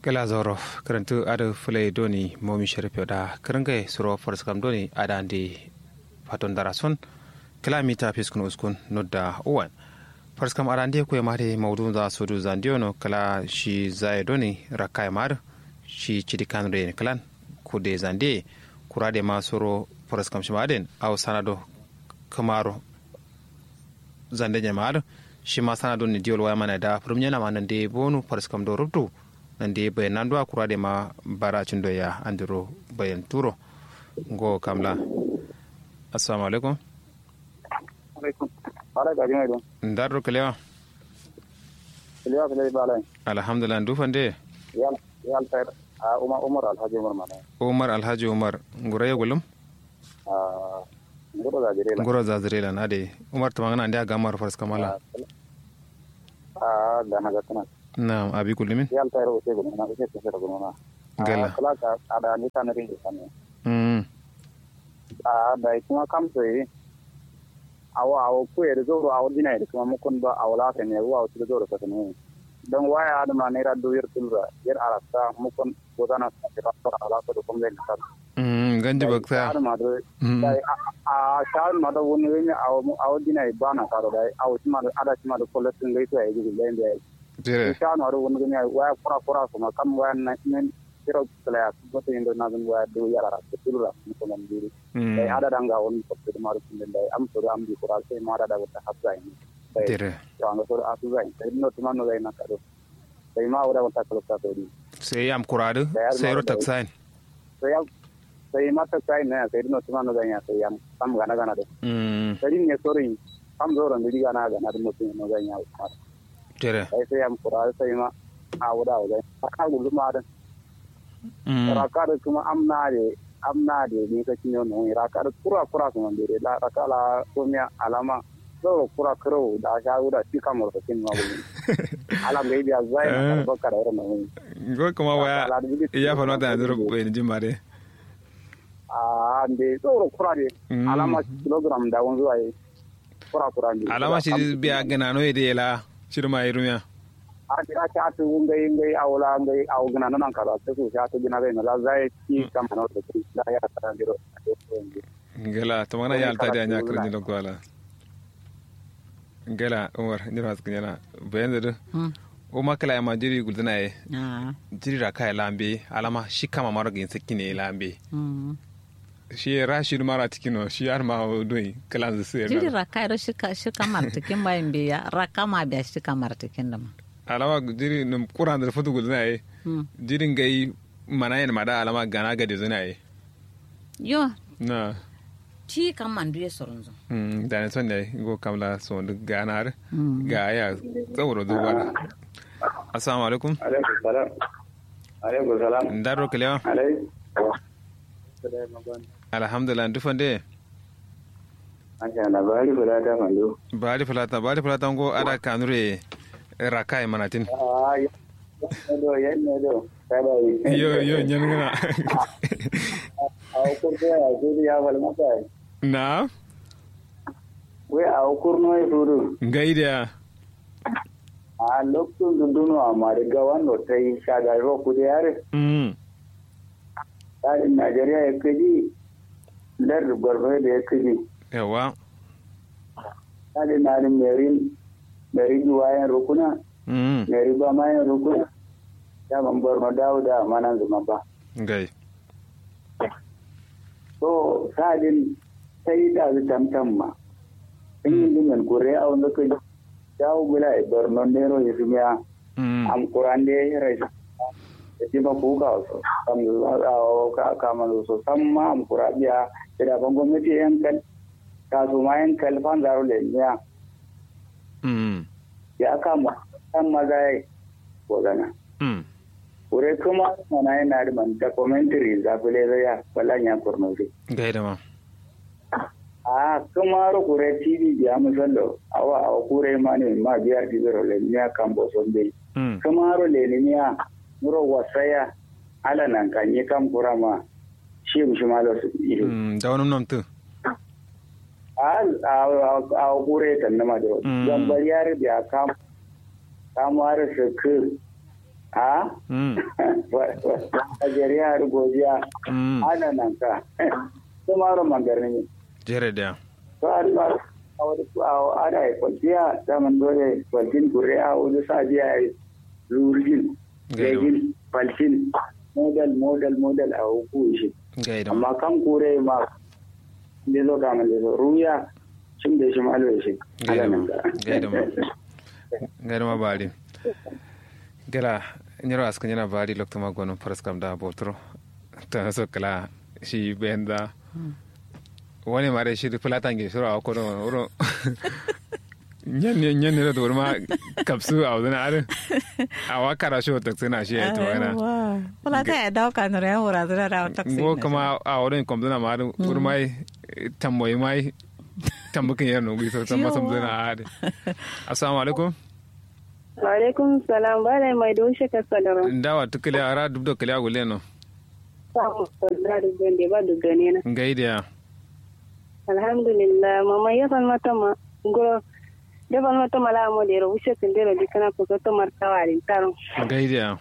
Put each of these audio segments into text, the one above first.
kala zoro karantu ada fulai doni momi sharif da karangai suro farskam doni ada andi faton darason kala mita fiskun uskun nodda uwan farskam ada andi ko mare mawdun za sudu zandiono kala shi zai doni rakai mar shi chidi kanre kalan kude zande kurade ma suro farskam shimaden aw sanado kamaro zande nyamaado shi ma sanado ni diol waya mana da premier ma nan de bonu farskam do rubdu nan de bayan nan do akura de ma baracin do ya andiro bayan turo go kamla assalamu alaikum alaikum bara ga jima don ndarro kalewa kalewa kalewa balai alhamdulillah ndu fande yal yal tayar a umar umar alhaji umar mana umar alhaji umar ngura ya gulum a ngoro da jire ngura za zirela na de umar tamangana ande aga mar farskam ala a da na gatana na abi gulumin yal tayar o tego na ke ke sero gona Gala. kala ka ada ni tan ri tan mm a da kuma kam sai awa awa ku er zoro awa dina er kuma mukun ba awla ka ne wa su zoro ka ne don waya da ma ne ra do yer tulra yer arasta mukun godana sa ta ala ko ko le ka mm ganji bakta Shahar ma do Mm. dai a shahar ma do woni wani awa dina ba na ka do dai awa ma do ada ma do koletin le to ai gi le ndai jere shahar ma do woni wani waya kura kura kuma kam waya na men kiro kala ya ko to indo na dun waya do yara ko tulra ko man diri mm dai ada danga woni ko to ma do dai am to am di kura sai ma da da ta hasai ni dai jere to an so asu zai sai no to man no dai na ka do sai ma wada wata kala ta to di sai am kuradu Da yar sai ma ro da- taksain sai ya sai ma ta sai ne sai no to man no dai ya sai am kam gana gana do mm dari ne sori kam zoron da diga na ga na mutum no zan yawo kuma jere sai sai am kura sai ma a wuda wuda aka gudu ma da mm raka da kuma amna de amna de ni ka kinyo no raka da kura kura kuma de la raka la komia alama so kura kuro da sha wuda shi kamar ka kin ma gudu ala ga biya zai na baka da wannan go kuma waya ya fa nota na duro bayan jimare a de so kura de Mm. alama kilogram da wanzu ai kura kura de alama shi biya gana no yede la shirma irumiya ati ati ati ngai ngai awla ngai aw gina nan kala ta su ya ta gina bai la zai ki kam na da ki da ya ta diro ngela to mana ya alta da nya krin lo kwala ngela umar ni ras kinyana bayan da o makala ma jiri guldana e Ah, jiri ra kai lambe alama shi kama maro gin sakine lambe mm. shi rashid mara tikino shi har ma doi kalan su jiri sai raka iro shika shika martikin bayan biya raka ma biya shika martikin da ma alama jiri num kuran da futu guldana e Mm. jirin gai mana yin mada alama gana ga da zuna e yo na ci kan man duye soronzo mm da ne son ne go kamla so duk ganar Mm. ga ya tsawro duba assalamu alaikum alaikum salam alaikum salam ndaro kelewa alaikum alhamdulillah dufande Asha na bari kula ta mando. bari fulata bari fulata ngo ada kanure rakai manatin Ah, ya. Do ya ne do. Kada yi. yo yo nyangana A ukur ko ya gudu ya wal mata. na We a ukur no ya furu. gaida A lokacin dunduno a mariga wanda ta yi shagaro ku da yare. mm tsarin Najeriya ya kaji lar gwargwaro da ya kaji yawa tsarin na da merin merin wayan rukuna mm meri ba mayan rukuna ya ban borno dawo da manan zuma ba gai so tsarin sai da su tamtam ma in yi limin kure a wanda kai dawo bula a borno nero ya zumiya mm am kuran da ya yi rai da ji ba kuka wasu kam ka kama so sam ma am kura biya da ban gwamnati yankal kasu ma yankal fan zaro da niya mm ya kama kan maza ya gana mm kure kuma mana yana da man documentary za ku le ya wala nya kurno fi gaida ma a kuma ro kure tv biya musallo awa awa kure ma ne ma biya di zero le niya kan bo son be mm kuma ro le niya muro wasaya ala nan kan yi kan kura ma shi mu shi malo su ido mm da wani namtu a a a kure tan na ma do Mm. dan bariyar biya kam kamar su ku a mm Najeriya da godiya mm ana nan ka kuma ro mangarni jere da to an ba a wani a ada ya kwanciya zaman dole kwancin gure a wani sajiya ya lurgin Gaido. gagin falcin model model model a hukun shi gaida amma kan kure ma da zo ga man da zo ruya shin da shi malo shi gaida ana ma nan ka gaida ma gaida ma bari gala nyiro askan yana bari lokto ma gono paraskam da botro ta so kala shi benda wani mare shi fulatan ge shiro a kono wuro nyanne nyanne da ma kapsu a wadana are a wakara shi wata tsina shi ya to wana Wala ta ya dauka nura ya hura zura da taxi. ngo kama a wurin komduna ma da urmai tamboyi mai tambukin yar nugu so tan masam zuna ade assalamu alaikum Alaikum salam bala mai doshe ka sadara. ndawa tukile ara dubdo kile agule no Samu sadara da gande ba da gane na. ngaide ya Alhamdulillah mama ya fan mata ma ngoro ya fan mata mala mo de ro wushe kan de ro dikana ko to martawa rin taron. ngaide ya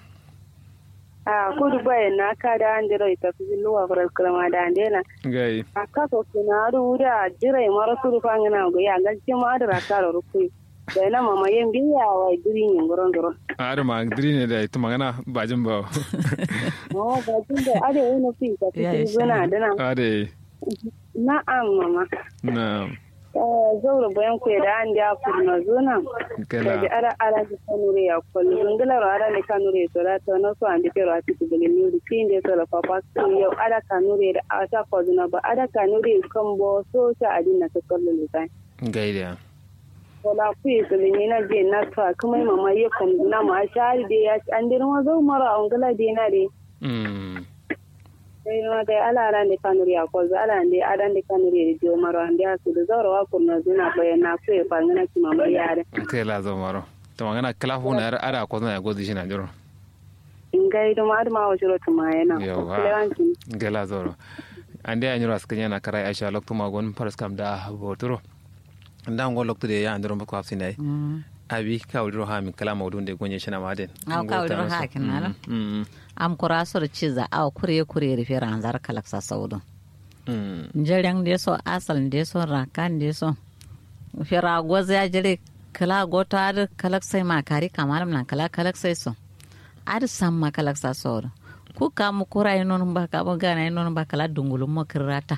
Ah ko du baye na ka da an de ro ita fi luwa faral kalama da an de na. ngai Aka ko kina ru da jira mara su fa ngana go ya ga ce ma da ka ro ku. Da na mama yen biya wa duri ni ngoro ngoro. ara ma diri ne da ita magana bajin ba Oh ba tun da ade wani fi ta Ya fi isa. gona da na. ade Na'am mama. na zaura bayan ku da an da kurna zona kala da ara ara da kanure ya kullu zungala ro ara ne kanure to da to no so andi pero ati to gele ni tin de to la papa ko yo ara kanure da ata ko zuna ba ara kanure kan bo so ta adina ta kullu ne sai ngaide ya wala ku yi to ni na je na ta kuma mama ye kan na ma shari de ya an dir ma zo mara an gala de na de mm sai ma dai ala ara ne kanure ya ko za ala ne ara ne kanure de jo maro an da su da zaura wa kurna zuna bayan na ku e fa ngana ki mama yare kala zo maro to magana kala hu na ara ko na godi shi na jiro ngai do ma ma wa jiro tuma yana Yawa. lewanci gala zoro ande a nyura skanya na karai aisha lokto ma gon paras kam da botoro nda ngo lokto de ya andoro ko afsin dai abi ka wudiro ha min kala mawdun de gonye shina maden Aw, ka wudiro ha kin nala. mm Am kura sur ciza aw kure kure rife ranzar kalaksa saudu. mm Jereng de so asal de so rakan de so. Fira goza ya jire kala gota ar kalaksai ma kari kamalam na kala kalaksai so. Ar samma kalaksa saudu. Ku ka mu kura inon ba ka ba gana inon ba kala dungulun mo kirata.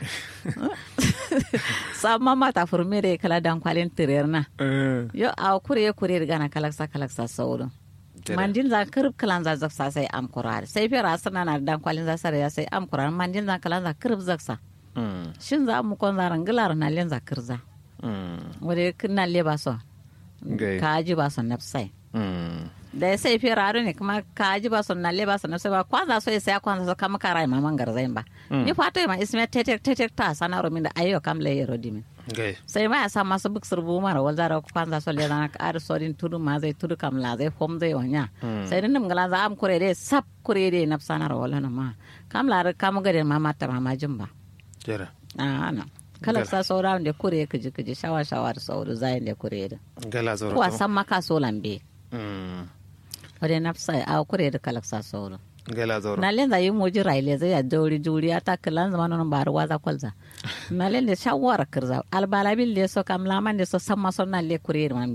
Samma mata furmere kala dan kwalin tirerna. eh Yo aw kure kure gana kalaksa kalaksa saudu. Tere. mandin za kirib kalan za zaksa sai am kurar sai fira sana na dan kwalin za sare ya sai am kurar mandin za kalan za kirib zaksa mm shin za mu kon zaran gilar na len za kirza mm wade kinna le ba so Gai. ka ji ba so nafsai mm da ya sai fira aro ne kuma ka ji ba so na le ba so nafsai ba kwanza so ya sai kwanza so kama karai maman garzain ba ni fato ma isme tetek tetek ta sana ro min da ayo kam le yero dimin gai sai ma ya sa masu buk surbu mara wal zara ku panza so le na ka ar sorin tudu ma zai tudu kam la zai fom zai wanya sai din ngala za am kure de sap kure de nap sana ro wala na ma kam la kam gade ma mata ma majin ba jera a na kala sa saura de kure kiji kiji shawa shawa da sauru zai de kure de gala zoro ko to. san maka so lambe mm ode nafsa a kure de kala sa sauru gala zoro na len za yi moji raile zai ya dori juri ata kalan zaman non bar waza kwalza na len de shawara kirza albala bil de so kam laman de so samma son na le kure man